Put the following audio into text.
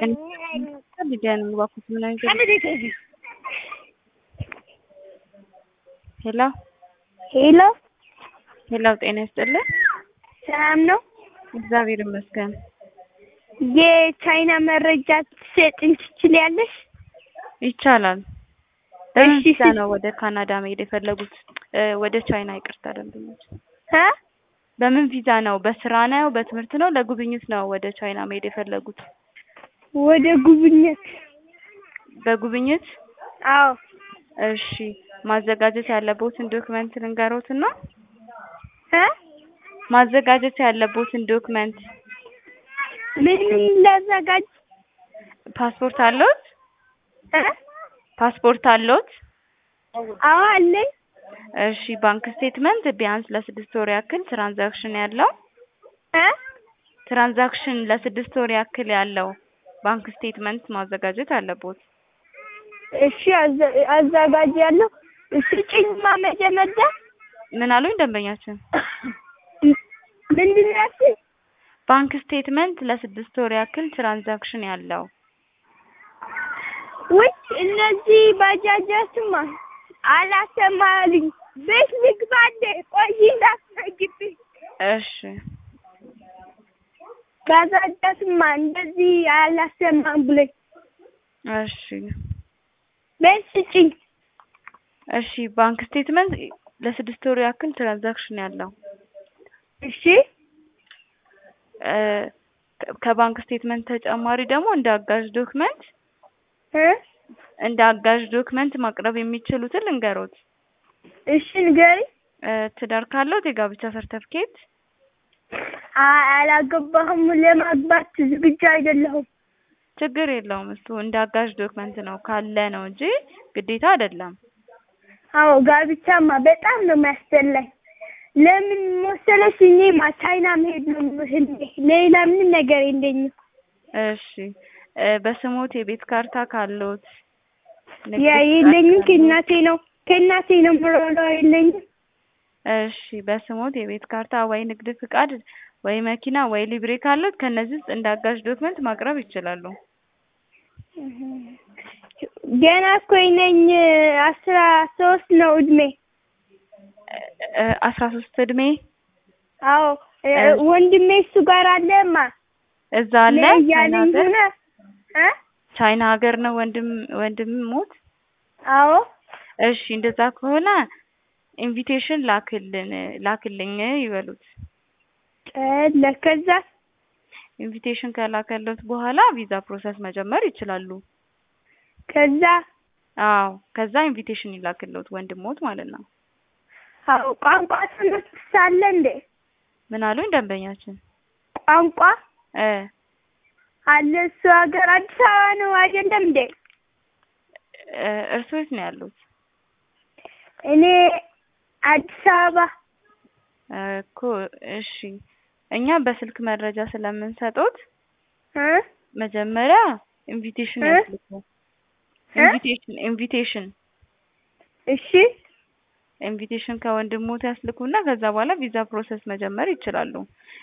Lidiane እባክዎት ምን አይነት ሄሎ ሄሎ ሄሎ ጤና ይስጥልን። ሰላም ነው? እግዚአብሔር ይመስገን። የቻይና መረጃ ትሰጪኝ ትችያለሽ? ይቻላል። በምን እሺ፣ ቪዛ እሺ። ነው ወደ ካናዳ መሄድ የፈለጉት? እ ወደ ቻይና ይቅርታ ደንበኞች። እ በምን ቪዛ ነው? በስራ ነው? በትምህርት ነው? ለጉብኝት ነው ወደ ቻይና መሄድ የፈለጉት? ወደ ጉብኝት። በጉብኝት? አዎ። እሺ ማዘጋጀት ያለቦትን ዶክመንት ልንገሮትና እ ማዘጋጀት ያለቦትን ዶክመንት ምን ምን ላዘጋጅ? ፓስፖርት አለዎት? እ ፓስፖርት አለዎት? አዎ አለኝ። እሺ ባንክ ስቴትመንት ቢያንስ ለስድስት ወር ያክል ትራንዛክሽን ያለው እ ትራንዛክሽን ለስድስት ወር ያክል ያለው ባንክ ስቴትመንት ማዘጋጀት አለቦት። እሺ አዘ- አዘጋጃለሁ። ስጪኝማ መጀመሪያ ምን አሉኝ ደንበኛችን? ምንድን ነው ያልሽኝ? ባንክ ስቴትመንት ለስድስት ወር ያክል ትራንዛክሽን ያለው ውይ እነዚህ ባጃጃትማ አላሰማልኝ። ቤት ልግባ እንደ ቆይ እንዳትዘጊብኝ። እሺ ባጃጃትማ እንደዚህ አላሰማም ብሎኝ እሺ ቤት ስጪኝ። እሺ ባንክ ስቴትመንት ለስድስት ወር ያክል ትራንዛክሽን ያለው እሺ እ ከ- ከባንክ ስቴትመንት ተጨማሪ ደግሞ እንደ አጋዥ ዶክመንት እ እንደ አጋዥ ዶክመንት ማቅረብ የሚችሉትን ልንገሮት። እሺ ንገሪኝ። እ ትዳር ካለዎት የጋብቻ ሰርተፍኬት፣ አ- አላገባሁም። ለማግባት ዝግጁ አይደለሁም። ችግር የለውም እሱ እንደ አጋዥ ዶክመንት ነው ካለ ነው እንጂ ግዴታ አይደለም። አዎ ጋብቻማ በጣም ነው የሚያስጠላኝ። ለምን መሰለሽ እኔማ ቻይና መሄድ ነው ህልሜ። ሌላ ምንም ነገር የለኝም። እሺ እ በስሞት የቤት ካርታ ካለዎት ንግድ ያ ፍቃድ የለኝም። ካለዎት? ከእናቴ ነው ከእናቴ ነው የምሮጠው። የለኝም። እሺ በስሞት የቤት ካርታ ወይ ንግድ ፍቃድ ወይ መኪና ወይ ሊብሬ ካለዎት ከነዚህ ውስጥ እንደ አጋዥ ዶክመንት ማቅረብ ይችላሉ። ገና እኮ ነኝ። አስራ ሶስት ነው እድሜ። እ አስራ ሶስት እድሜ አዎ እ እሺ። ወንድሜ እሱ ጋር አለማ እዛ አለ ነይ ቻይና እያለኝ ሀገር ሆነ እ ቻይና ሀገር ነው ወንድም ወንድም ሞት አዎ እሺ እንደዛ ከሆነ ኢንቪቴሽን ላክልን ላክልኝ ይበሉት። ጨለ ከዛ ኢንቪቴሽን ከላከለት በኋላ ቪዛ ፕሮሰስ መጀመር ይችላሉ። ከዛ አዎ ከዛ ኢንቪቴሽን ይላክልዎት ወንድሞት ማለት ነው። አዎ ቋንቋ ትምህርት ሳለ እንዴ ምን አሉኝ ደንበኛችን? ቋንቋ እ አለ እሱ ሀገር አዲስ አበባ ነው አይደለም እንዴ? እ እርስዎ የት ነው ያሉት? እኔ አዲስ አበባ እኮ እሺ እኛ በስልክ መረጃ ስለምንሰጦት እ መጀመሪያ ኢንቪቴሽን እ? ያስልኩ። እ? ኢንቪቴሽን ኢንቪቴሽን እሺ ኢንቪቴሽን ከወንድሞት ያስልኩና ከዛ በኋላ ቪዛ ፕሮሰስ መጀመር ይችላሉ።